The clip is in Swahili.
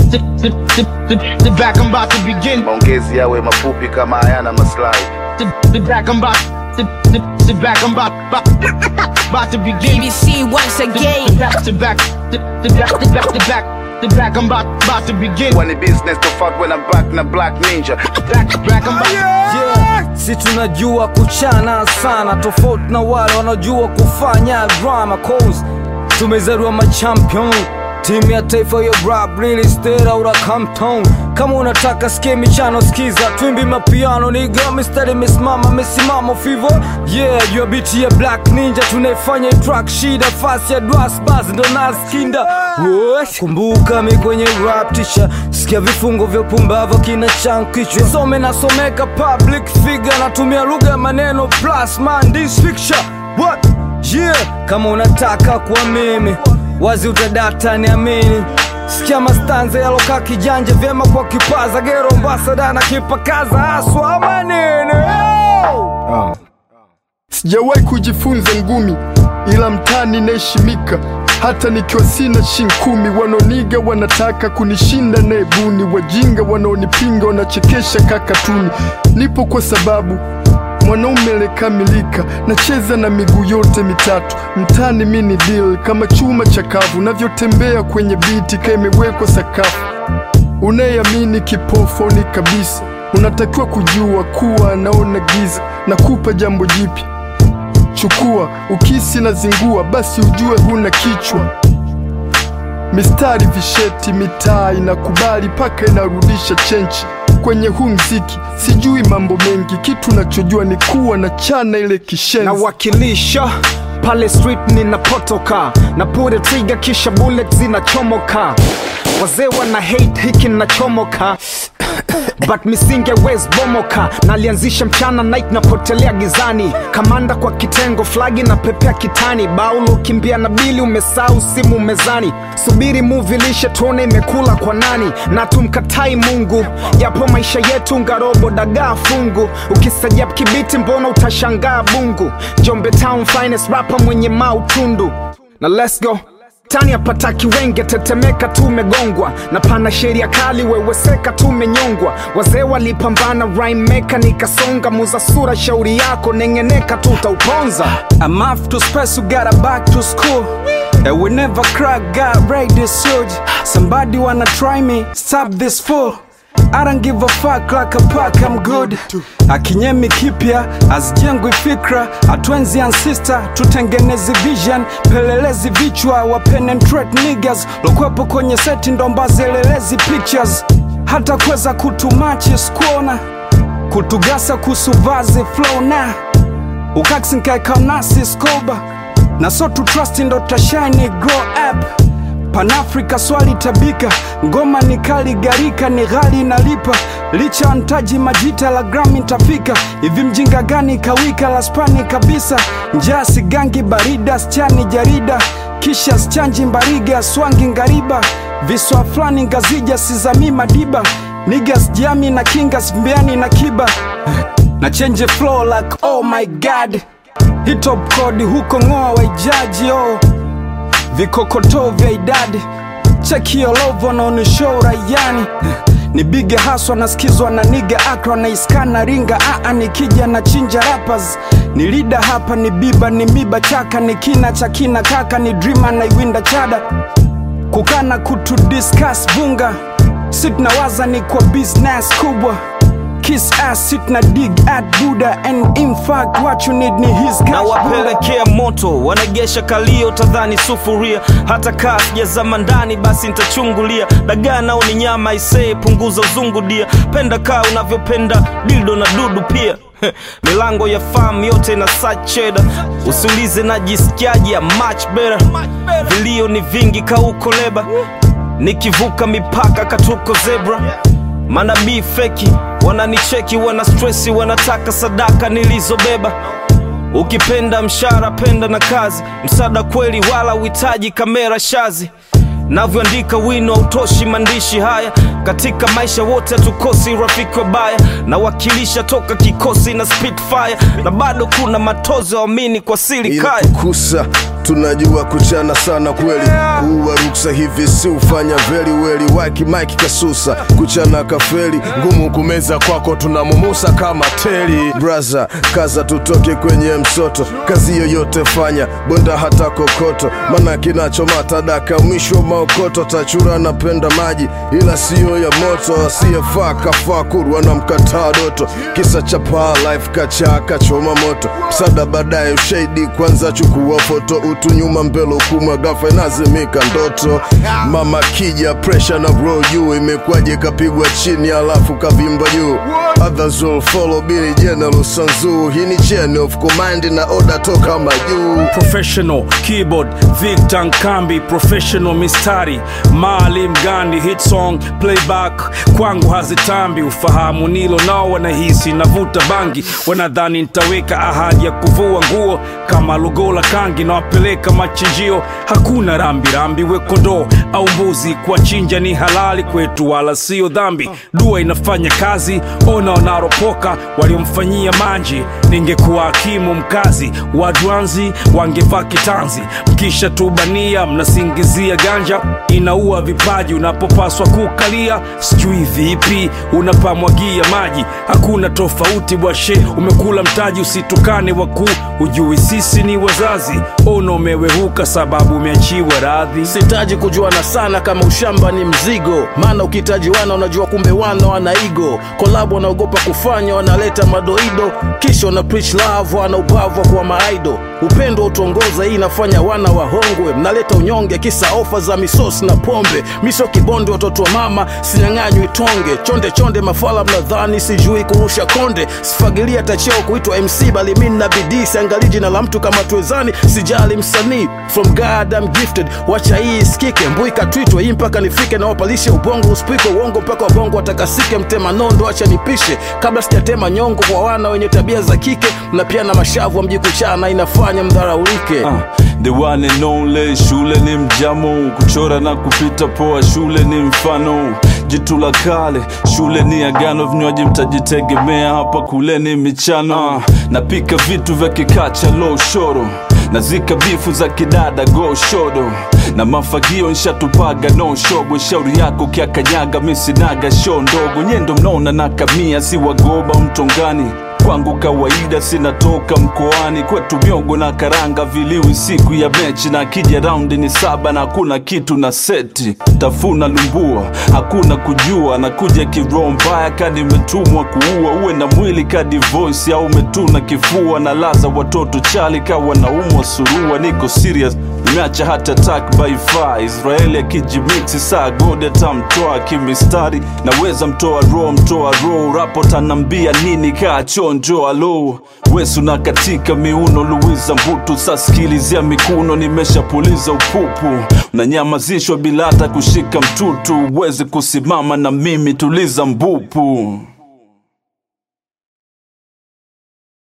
Sit, sit, sit, sit, sit back, I'm about to begin. maongezi yawe mafupi kama hayana maslahi Sit, sit back, I'm about, sit, sit, sit back, I'm about, about, about to begin. BBC once again. Sit back, sit back, sit, sit back, sit back, sit back, sit back, I'm about, about to begin. When the business to fuck when I'm back na black ninja Back, back, I'm about. yeah. si tunajua kuchana sana tofauti na wale wanaojua kufanya drama cause tumezaliwa machampion timu ya taifa ya rap really stayed out of Compton kama unataka sikie michano skiza twimbi mapiano niga mistari imesimama mesimama fivo yeah jua biti ya black ninja tunaifanya track shida fasi ya dwas bas ndo naskinda Wosh. kumbuka mi kwenye rap tisha sikia vifungo vya pumbavu kina chankichwa some nasomeka public figure natumia lugha ya maneno plus man this picture what yeah kama unataka kuwa mimi wazi utadata niamini sikia mastanza yalokaa kijanja vyema kwa kipaza gero mbasada na kipakaza aswa manene oh! Sijawahi kujifunza ngumi, ila mtani naheshimika. Hata nikiwa sina shin kumi, wanaoniga wanataka kunishinda na ebuni. Wajinga wanaonipinga wanachekesha kakatuni. Nipo kwa sababu mwanaume lekamilika, nacheza na miguu yote mitatu. Mtani mini deal kama chuma chakavu, navyotembea kwenye biti ka imewekwa sakafu. Unayeamini kipofu ni kabisa, unatakiwa kujua kuwa anaona giza. Nakupa jambo jipya, chukua ukisi na zingua, basi ujue huna kichwa. Mistari visheti, mitaa inakubali paka inarudisha chenchi kwenye huu mziki. Sijui mambo mengi, kitu nachojua ni kuwa na chana ile kishenzi. nawakilisha pale street ninapotoka na pure trigger kisha bullet zinachomoka wazee wana hate hiki nachomoka but misinge wes bomoka nalianzisha mchana night napotelea gizani kamanda kwa kitengo flagi na pepea kitani baulo kimbia na bili umesau simu mezani subiri muvi lishe tuone imekula kwa nani na tumkatai mungu yapo maisha yetu ngarobo dagaa fungu ukisajab kibiti mbona utashangaa bungu jombe town finest rapa mwenye mautundu na let's go tani apataki wenge tetemeka tumegongwa na pana sheria kali weweseka tumenyongwa wazee walipambana rhymemaker nikasonga muza sura shauri yako nengeneka tutauponza I'm off to space, you gotta back to school. And we never crack, got right this huge. Somebody wanna try me, stop this fool. I don't give a fuck like a pack, I'm good. Akinyemi kipya, azijengwi fikra, atwenzi ancestor, tutengeneze vision, pelelezi vichwa, wa penetrate niggas, lokwepo kwenye seti ndomba zelelezi pictures. Hata kweza kutumachi skuona, kutugasa kusuvazi flow na ukaksinkaekanasi skoba na so to trust ndo tashine grow up panafrika swali tabika ngoma ni kali garika ni ghali inalipa licha ntaji majita la grami ntafika hivi mjinga gani kawika la spani kabisa njaa sigangi barida schani jarida kisha schanji mbariga swangi ngariba viswa fulani ngazija sizami madiba nigas jami na kingas mbiani na kiba na change flow like oh my god hitop code huko ng'oa waijaji oh vikokotoo vya idadi chekio lovo naonishow rayani nipige haswa nasikizwa na niga akra na iskana ringa aa nikija na chinja rappers ni lida hapa ni biba ni miba chaka ni kina cha kina kaka ni drima na iwinda chada kukana kutu discuss vunga sit nawaza ni kwa business kubwa kiss ass sit na dig at buddha and in fact what you need ni his cash na Buddha. wapelekea moto wanagesha kalio tadhani sufuria hata kaa sijazama ndani basi nitachungulia dagaa nao ni nyama isee punguza uzungu dia penda kaa unavyopenda dildo na dudu pia milango ya fam yote na sacheda usiulize najisikiaji ya much better vilio ni vingi kauko leba nikivuka mipaka katuko zebra manabii feki wananicheki wana stresi wanataka sadaka nilizobeba ukipenda mshara penda na kazi msaada kweli wala uhitaji kamera shazi navyoandika wino hautoshi maandishi haya katika maisha wote hatukosi rafiki wabaya nawakilisha toka kikosi na spitfire na bado kuna matozo waamini kwa siri kaya kusa tunajua kuchana sana kweli kuwa ruksa hivi si ufanya veli weli waki mike kasusa kuchana kafeli ngumu kumeza kwako tunamumusa kama teli braza kaza tutoke kwenye msoto kazi yoyote fanya bonda hata kokoto mana kinachomata daka mwisho maokoto tachura napenda maji ila siyo ya moto asiyefaa kafaa kurwa na mkataa doto kisa cha paa life kacha kachoma moto msada baadaye ushahidi kwanza chukua foto utu nyuma mbele hukumu gafa inazimika ndoto mama kija presha na bro juu imekwaje kapigwa chini alafu kavimba juu others will follow bili general sanzu hii ni chain of command na order toka majuu professional keyboard Victor Nkambi professional mistari Maalim Gandhi hit song playback kwangu hazitambi ufahamu nilo nao wanahisi navuta bangi wanadhani nitaweka ahadi ya kuvua nguo kama lugola kangi nawapeleka machinjio hakuna rambi rambi we kondoo au mbuzi kuwachinja ni halali kwetu wala sio dhambi dua inafanya kazi ona wanaropoka waliomfanyia manji ningekuwa hakimu mkazi wadwanzi wangevaa kitanzi mkisha tubania mnasingizia ganja inaua vipaji unapopaswa kukalia sijui vipi unapamwagia maji hakuna tofauti bwashe umekula mtaji usitukane wakuu ujui sisi ni wazazi ona umewehuka sababu umeachiwa radhi sitaji kujuana sana kama ushamba ni mzigo maana ukitaji wana unajua kumbe wana wana igo kolabu wanaogopa kufanya wanaleta madoido kisha wana preach love wana ubavu wa kuwa maaido upendo utongoza hii inafanya wana wahongwe mnaleta unyonge kisa ofa za misosi na pombe miso kibonde watoto wa mama sinyang'anywi tonge chonde chonde mafala mnadhani sijui kurusha konde sifagilia tacheo kuitwa mc bali mi na bidii siangalii jina la mtu kama tuwezani sijali msanii from god I'm gifted wacha hii isikike mbuika twitwe hii mpaka nifike na wapalishe ubongo usipike uongo mpaka wabongo watakasike mtema nondo acha nipishe kabla sijatema nyongo kwa wana wenye tabia za kike na pia na mashavu wa mji kuchana inafanya mdharaulike Ah, the one and only shule ni mjamo kuchora na kupita poa shule ni mfano jitu la kale shule ni agano vinywaji mtajitegemea hapa kule ni michano ah, napika vitu vya kikacha low shoro nazika bifu za kidada go shodo na mafagio nshatupaga no shogo shauri yako kyakanyaga misinaga sho ndogo nyendo mnaona na kamia si wagoba mtongani kwangu kawaida sinatoka mkoani kwetu miogo na karanga viliwi siku ya mechi na kija raundi ni saba na hakuna kitu na seti tafuna lumbua hakuna kujua na kuja kiroho mbaya kadi imetumwa kuua uwe na mwili kadi voice au umetuna kifua na laza watoto chali kawa naumwa surua niko serious nimeacha hata attack by fire israeli akijimiksi saa godi atamtoa kimistari naweza mtoa roho mtoa roho rapo tanambia nini kaa chonjo alo wesu na katika miuno luiza mbutu saskilizia mikuno nimeshapuliza upupu unanyamazishwa bila hata kushika mtutu uwezi kusimama na mimi tuliza mbupu